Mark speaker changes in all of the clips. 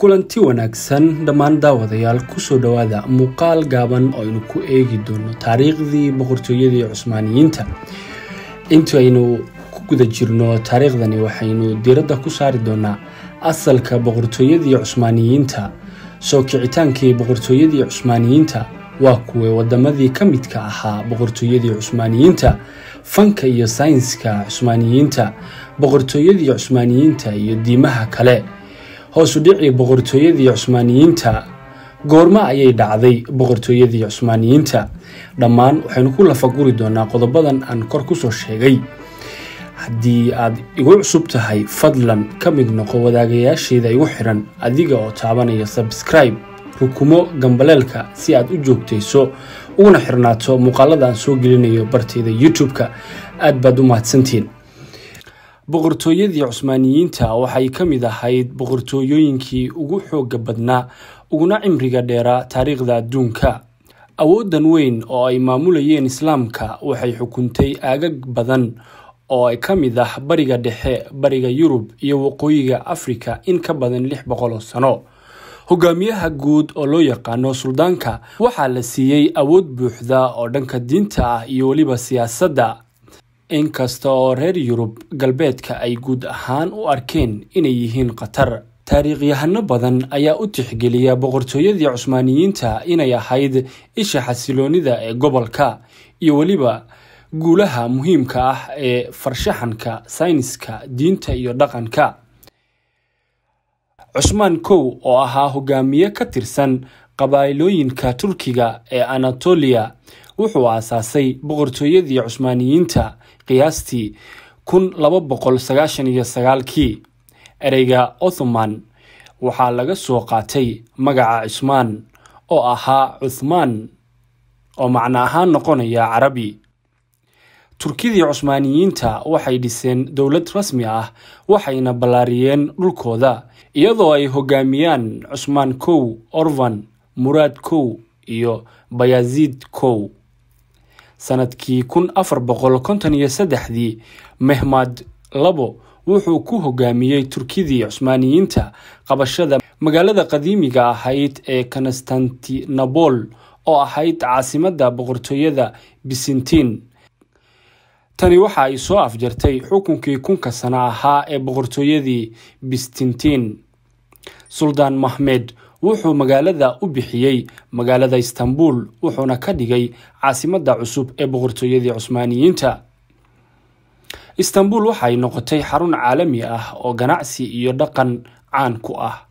Speaker 1: kulanti wanaagsan dhammaan daawadayaal kusoo dhowaada muuqaal gaaban oo aynu ku eegi doono taariikhdii boqortooyadii cusmaaniyiinta intu aynu ku guda jirno taariikhdani waxaynu diiradda ku saari doonaa asalka boqortooyadii cusmaaniyiinta soo kicitaankii boqortooyadii cusmaaniyiinta waa kuway wadamadii ka midka ahaa boqortooyadii cusmaaniyiinta fanka iyo saynska cusmaaniyiinta boqortooyadii cusmaaniyiinta iyo diimaha kale hoosu dhicii boqortooyadii cusmaaniyiinta goormo ayay dhacday boqortooyadii cusmaaniyiinta dhammaan waxaynu ku lafaguri doonaa qodobadan aan kor kusoo sheegay haddii aad igu cusub tahay fadlan ka mid noqo wadaagayaashayda igu xiran adiga oo taabanaya sabskribe rukumo gambaleelka si aad u joogtayso uguna xirnaato muuqaalada aan soo gelinayo barteyda youtube-ka aad baad u mahadsantiin boqortooyadii cusmaaniyiinta waxay ka mid ahayd boqortooyooyinkii ugu xooga badnaa uguna cimriga dheeraa taariikhda adduunka awoodan weyn oo ay maamulayeen islaamka waxay xukuntay aagag badan oo ay ka mid ah bariga dhexe bariga yurub iyo waqooyiga afrika in ka badan lix boqol oo sano hogaamiyaha guud oo loo yaqaano suldaanka waxaa la siiyey awood buuxda oo dhanka diinta ah iyo weliba siyaasadda inkasta oo reer yurub galbeedka ay guud ahaan u arkeen inay yihiin khatar taariikhyahano badan ayaa u tixgeliya boqortooyadii cusmaaniyiinta inay ahayd isha xasiloonida ee gobolka iyo weliba guulaha muhiimka ah ee farshaxanka sayniska diinta iyo dhaqanka cusmaan kow oo ahaa hogaamiye ka tirsan qabaa'ilooyinka turkiga ee anatoliya wuxuu aasaasay boqortooyadii cusmaaniyiinta qiyaastii kun laba boqol sagaashan iyo sagaalkii ereyga othoman waxaa laga soo qaatay magaca cusmaan oo ahaa cuthmaan oo macno ahaan noqonaya carabi turkidii cusmaaniyiinta waxay dhiseen dowlad rasmi ah waxayna ballaariyeen dhulkooda iyadoo ay hogaamiyaan cusmaan kow orvan muraad kow iyo bayaziid kow sanadkii kun afar boqol konton iyo saddexdii mehmad labo wuxuu ku hogaamiyey turkidii cusmaaniyiinta qabashada magaalada qadiimiga ahayd ee konstantinobol oo ahayd caasimadda boqortooyada bisintiin tani waxa ay soo afjartay xukunkii kunka sano ahaa ee boqortooyadii bistintiin suldaan mahmed wuxuu magaalada u bixiyey magaalada istanbul wuxuuna ka dhigay caasimadda cusub ee boqortooyadii cusmaaniyiinta istanbul waxay noqotay xarun caalami ah oo ganacsi iyo dhaqan caan ku ah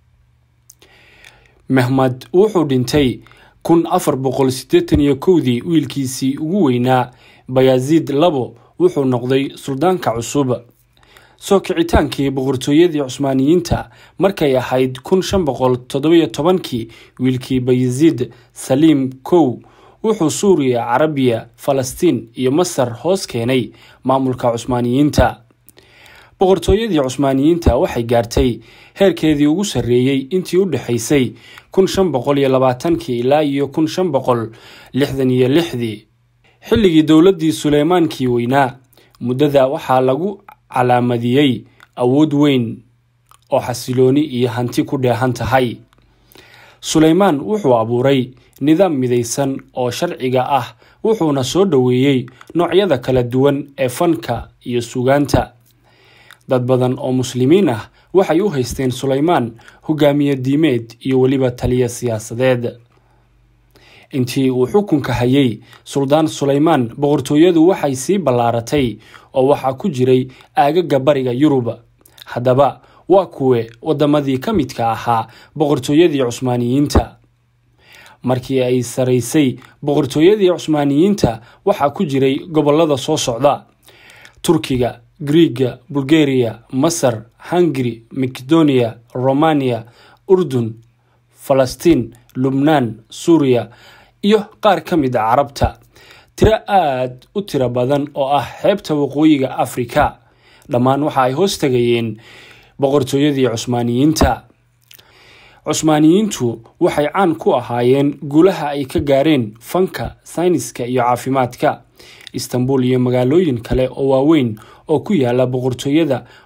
Speaker 1: mehmed wuxuu dhintay kun afar boqol siddeetan iyo kowdii wiilkiisii ugu weynaa bayaziid labo wuxuu noqday suldaanka cusub soo kicitaankii boqortooyadii cusmaaniyiinta markay ahayd kun shan boqol toddobiyo tobankii wiilkii bayaziid saliim kow wuxuu suuriya carabiya falastiin iyo masar hoos keenay maamulka cusmaaniyiinta boqortooyadii cusmaaniyiinta waxay gaartay heerkeedii ugu sarreeyey intii u dhexaysay kun shan boqol iyo labaatankii ilaa iyo kun shan boqol lixdan iyo lixdii xilligii dowladdii suleymaankii weynaa muddada waxaa lagu calaamadiyey awood weyn oo xasilooni iyo hanti ku dheehan tahay suleymaan wuxuu abuuray nidaam midaysan oo sharciga ah wuxuuna soo dhoweeyey noocyada kala duwan ee fanka iyo sugaanta dad badan oo muslimiin ah waxay u haysteen suleymaan hogaamiye diimeed iyo weliba taliya siyaasadeed intii uu xukunka hayay suldaan suleymaan boqortooyadu waxay sii ballaaratay oo waxaa ku jiray aagaga bariga yurub haddaba waa kuwe wadamadii ka midka ahaa boqortooyadii cusmaaniyiinta markii ay saraysay boqortooyadii cusmaaniyiinta waxaa ku jiray gobolada soo socda turkiga griiga bulgariya masar hungari makedoniya romaniya urdun falastiin lubnaan suuriya iyo qaar ka mid a carabta tiro aada u tiro badan oo ah xeebta waqooyiga afrika dhammaan waxa ay hoos tegayeen boqortooyadii cusmaaniyiinta cusmaaniyiintu waxay caan ku ahaayeen guulaha ay ka gaareen fanka sayniska iyo caafimaadka istanbul iyo magaalooyin kale oo waaweyn oo ku yaala boqortooyada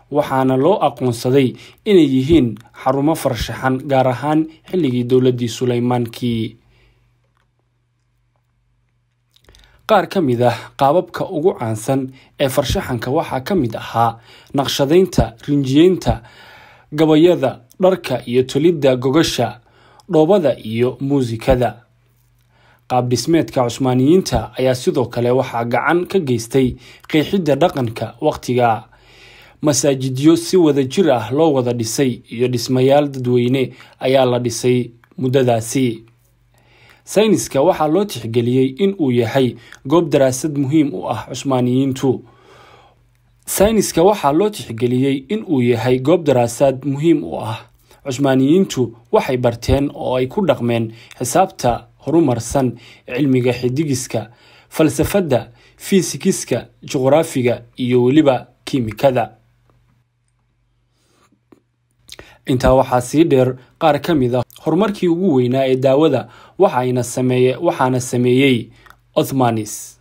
Speaker 1: waxaana loo aqoonsaday inay yihiin xarumo farshaxan gaar ahaan xilligii dowladdii suleymaankii qaar ka mid ah qaababka ugu caansan ee farshaxanka waxaa ka mid ahaa naqshadaynta rinjiyeynta gabayada dharka iyo tolidda gogasha dhoobada iyo muusikada qaab dhismeedka cusmaaniyiinta ayaa sidoo kale waxaa gacan ka geystay qeexidda dhaqanka waqtiga masaajidyo si wada jir ah loo wada dhisay iyo dhismayaal dadweyne ayaa la dhisay muddadaasi sayniska waxaa loo tixgeliyey in uu yahay goob daraasad muhiim u ah cusmaaniyiintu sayniska waxaa loo tixgeliyey in uu yahay goob daraasaad muhiim u ah cusmaaniyiintu waxay barteen oo ay ku dhaqmeen xisaabta horumarsan cilmiga xidigiska falsafadda fiisikiska juqraafiga iyo weliba kiimikada intaa waxaa sii dheer qaar ka mid a horumarkii ugu weynaa ee daawada waxaana sameeyey othmanis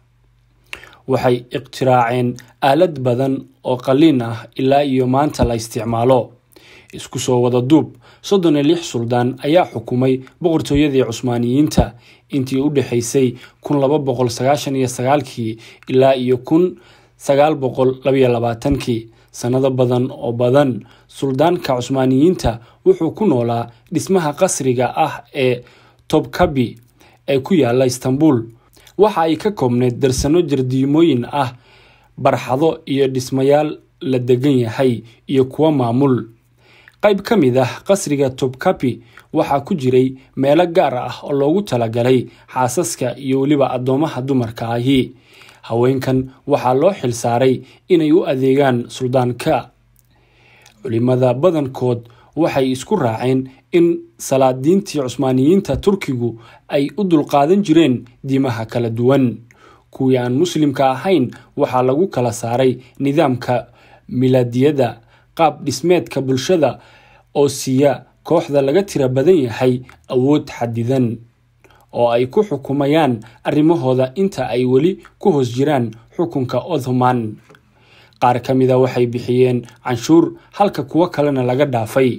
Speaker 1: waxay iqtiraaceen aalad badan oo qaliin ah ilaa iyo maanta la isticmaalo isku soo wada duub soddon iyo lix suldaan ayaa xukumay boqortooyadii cusmaaniyiinta intii u dhexaysay kun laba boqol sagaashan iyo sagaalkii ilaa iyo kun sagaal boqol labaiyo labaatankii sannado badan oo badan suldaanka cusmaaniyiinta wuxuu ku noolaa dhismaha qasriga ah ee tobkabi ee ku yaala istanbul waxa ay ka koobneyd darsano jardiimooyin ah barxado iyo dhismayaal la degan yahay iyo kuwo maamul qayb ka mid ah qasriga tobkabi waxaa ku jiray meelo gaar ah oo loogu talagalay xaasaska iyo weliba addoomaha dumarka ahi haweenkan waxaa loo xil saaray inay u adeegaan suldaanka culimada badankood waxay isku raaceen in salaadiintii cusmaaniyiinta turkigu ay u dulqaadan jireen diimaha kala duwan kuwii aan muslimka ahayn waxaa lagu kala saaray nidaamka milaadiyada qaab dhismeedka bulshada oo siiya kooxda laga tira badan yahay awood xadidan oo ay ku xukumayaan arrimahooda inta ay weli ku hoos jiraan xukunka othoman qaar ka mida waxay bixiyeen canshuur halka kuwo kalena laga dhaafay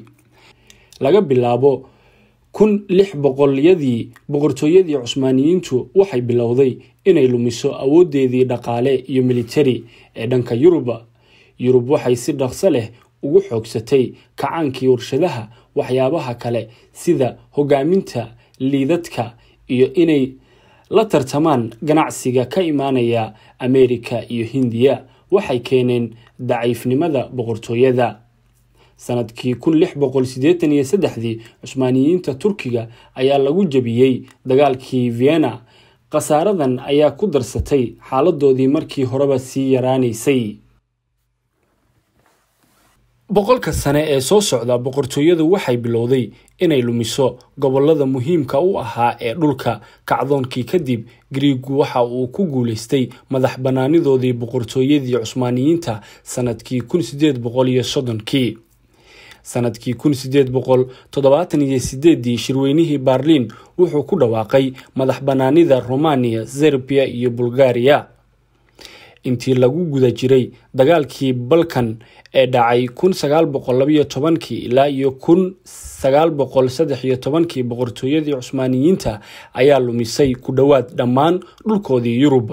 Speaker 1: laga bilaabo kun lix boqolyadii boqortooyadii cusmaaniyiintu waxay bilowday inay lumiso awoodeedii dhaqaale iyo militari ee dhanka yurub yurub waxay si dhaqso leh ugu xoogsatay kacaankii warshadaha waxyaabaha kale sida hogaaminta liidadka iyo inay la tartamaan ganacsiga ka imaanaya ameerika iyo hindiya waxay keeneen daciifnimada boqortooyada sanadkii kun lix boqol siddeetan iyo saddexdii cusmaaniyiinta turkiga ayaa lagu jebiyey dagaalkii vienna khasaaradan ayaa ku darsatay xaaladoodii markii horeba sii yaraanaysay boqolka sane ee soo socda boqortooyadu waxay bilowday inay lumiso gobolada muhiimka u ahaa ee dhulka kacdoonkii kadib griigu waxa uu ku guuleystay madax bannaanidoodii boqortooyadii cusmaaniyiinta sanadkii kun sideed boqol iyo soddonkii sanadkii kun sideed boqol toddobaatan iyo sideedii shirweynihii baarliin wuxuu ku dhawaaqay madax bannaanida romaniya serbiya iyo bulgariya intii lagu guda jiray dagaalkii balkan ee dhacay kun sagaal boqol labayo tobankii ilaa iyo kun sagaal boqol saddex iyo tobankii boqortooyadii cusmaaniyiinta ayaa lumisay ku dhowaad dhammaan dhulkoodii yurub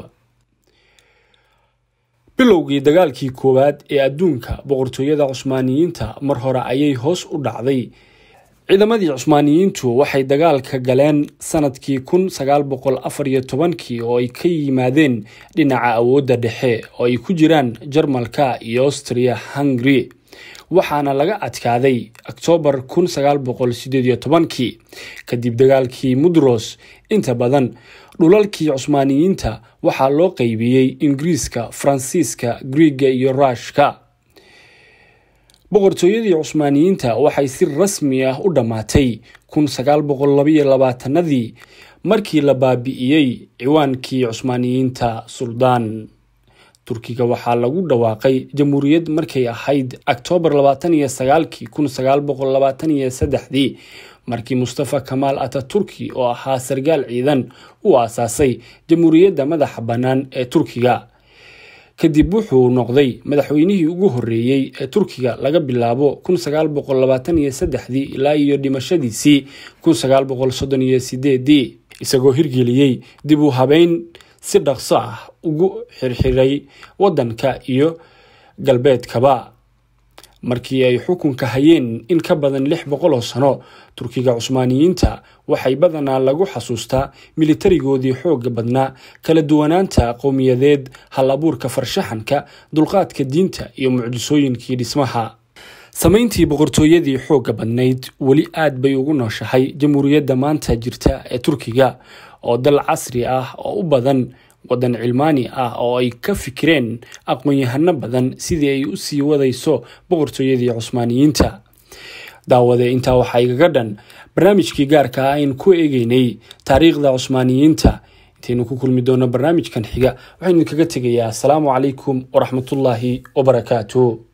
Speaker 1: bilowgii dagaalkii koowaad ee adduunka boqortooyada cusmaaniyiinta mar hore ayay hoos u dhacday ciidamadii cusmaaniyiintu waxay dagaalka galeen sanadkii kun sagaal boqol afar iyo tobankii oo ay ka yimaadeen dhinaca awoodda dhexe oo ay ku jiraan jarmalka iyo austria hungary waxaana laga adkaaday oktoobar kun sagaal boqol sideed iyo tobankii kadib dagaalkii mudros inta badan dhulalkii cusmaaniyiinta waxaa loo qeybiyey ingiriiska faransiiska griiga iyo ruushka boqortooyadii cusmaaniyiinta waxay si rasmi ah u dhammaatay kun sagaal boqol labaiyo labaatanadii markii la baabi'iyey ciwaankii cusmaaniyiinta suldaan turkiga waxaa lagu dhawaaqay jamhuuriyad markay ahayd oktoobar labaatan iyo sagaalkii kun sagaal boqol labaatan iyo saddexdii markii mustafa kamaal ataturki oo ahaa sargaal ciidan uu aasaasay jamhuuriyadda madaxa bannaan ee turkiga kadib wuxuu noqday madaxweynihii ugu horreeyey ee turkiga laga bilaabo ilaa iyo dhimashadiisii isagoo hirgeliyey dib u habeyn si dhaqso ah ugu xirxiray waddanka iyo galbeedkaba markii ay xukunka hayeen in ka badan lix boqol oo sano turkiga cusmaaniyiinta waxay badanaa lagu xasuustaa militarigoodii xooga badnaa kala duwanaanta qowmiyadeed hal abuurka farshaxanka dulqaadka diinta iyo mucjisooyinkii dhismaha samayntii boqortooyadii xooga badnayd weli aad bay ugu nooshahay jamhuuriyadda maanta jirta ee turkiga oo dal casri ah oo u badan waddan cilmaani ah oo ay ka fikireen aqoon-yahano badan sidii ay u sii wadayso boqortooyadii cusmaaniyiinta daawade intaa waxaa igaga dhan barnaamijkii gaarka ah aynu ku eegeynay taariikhda cusmaaniyiinta intaynu ku kulmi doono barnaamijkan xiga waxaynu idinkaga tegayaa asalaamu calaykum waraxmatullaahi wabarakaatu